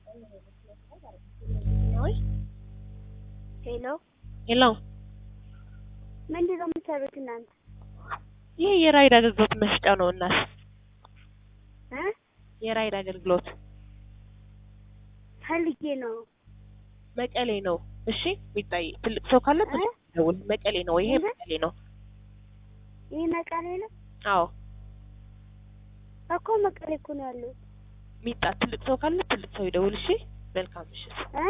ሄሎ ሄሎ ምንድን ነው የምትሰሩት እናንተ? ይህ የራይድ አገልግሎት መስጫ ነው እናት እ የራይድ አገልግሎት ፈልጌ ነው። መቀሌ ነው። እሺ ቢታይ ትልቅ ሰው ካለ እ? ደውል። መቀሌ ነው። ይሄ ምን? መቀሌ ነው። ይህ መቀሌ ነው አዎ እኮ መቀሌ እኮ ነው ያለው። ሚጣ ትልቅ ሰው ካለ ትልቅ ሰው ይደውል። እሺ መልካም ምሽት። እ